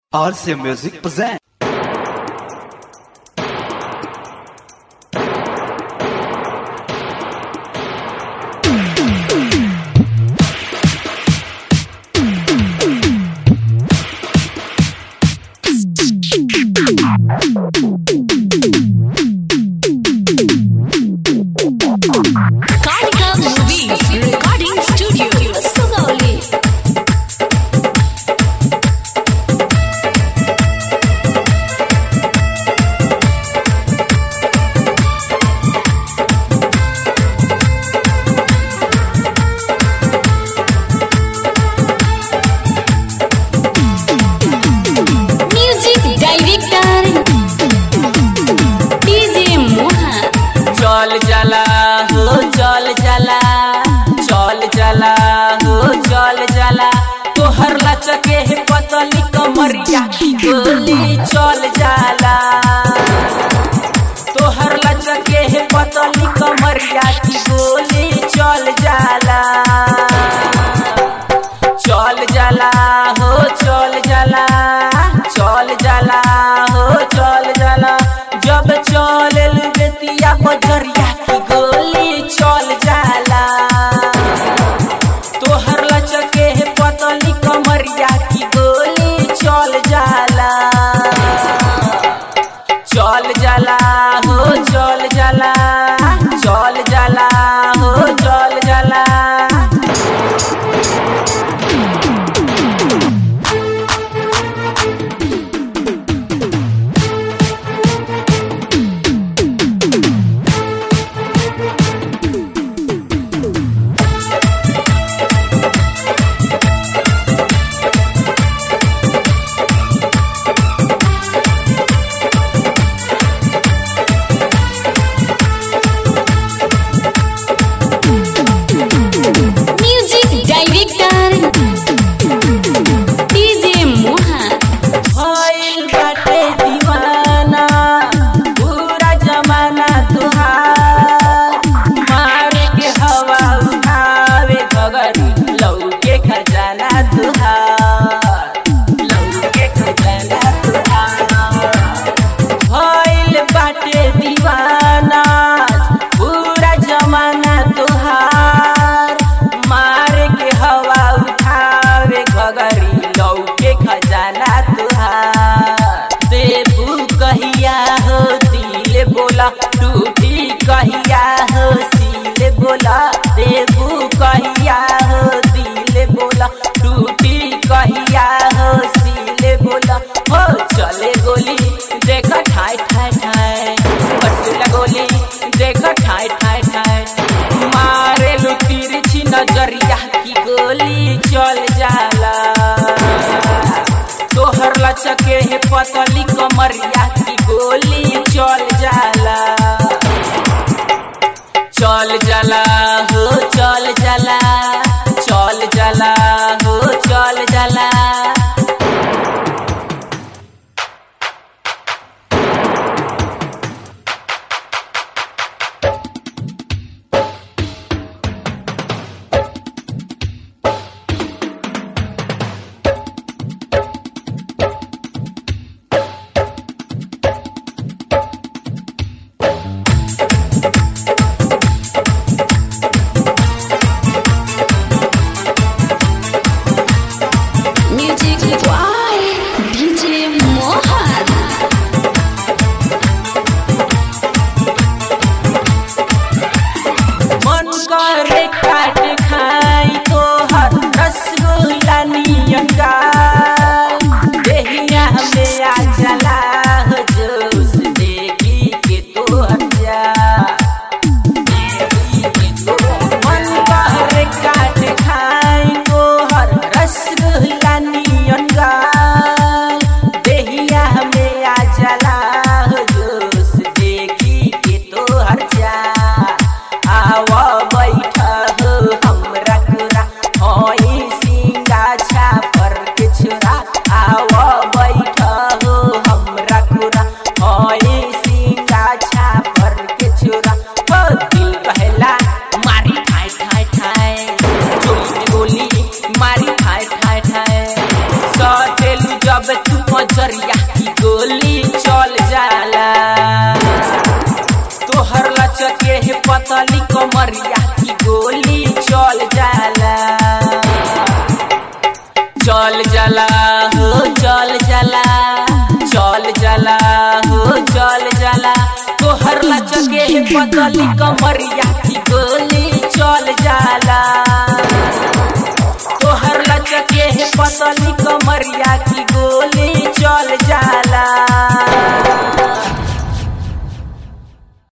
RC Music present. Karnika Movies Recording Studio Sugauli Music Director DJ Moha चल जाला हो चल जाला चल जाला हो चल जाला तोहर लचके है पतली कमरिया की गोली चल जाला तोहर लचके है पतली कमरिया की गोली चल जाला चल जाला हो चल जाला चल जाला हो चल जाला जब चल बेतिया बजरिया की गोली चल जाला तोहर लचके है पतली कमरिया की गोली चल जाला चल जाला हो चल जाला चल जाला हो चल जाला Music Director DJ Moha भइल बाटे दीवाना पूरा जमाना तुहार मार के हवा उठावे गगरी लौके खजाना तुहार लौके खजाना तुहार भइल बाटे दीवाना पूरा जमाना तुहार मार के हवा उठावे घगरी लौके खजाना तुहार देबू कहिया हो दिल बोला टूटी कहिया हो सील बोला देबू कहिया हो दिल बोला टूटी कहिया हो सील बोला हो चले गोली देख ठाय ठाय ठाय पटला गोली देख ठाय ठाय ठाय मारे लू तिरछी नजरिया की गोली चल जाला तोहर लचके है पतली कमरिया की गोली चल जाला चल जाला हो चल जाला चल जाला हो चल जाला नजरिया की गोली चल जाला तोहर लचके हे पतली कमरिया की गोली चल जाला चल जाला हो चल जाला चल जाला हो चल जाला तोहर लचके हे पतली कमरिया की गोली चल जाला तोहर लचके हे पतली कमरिया की गोली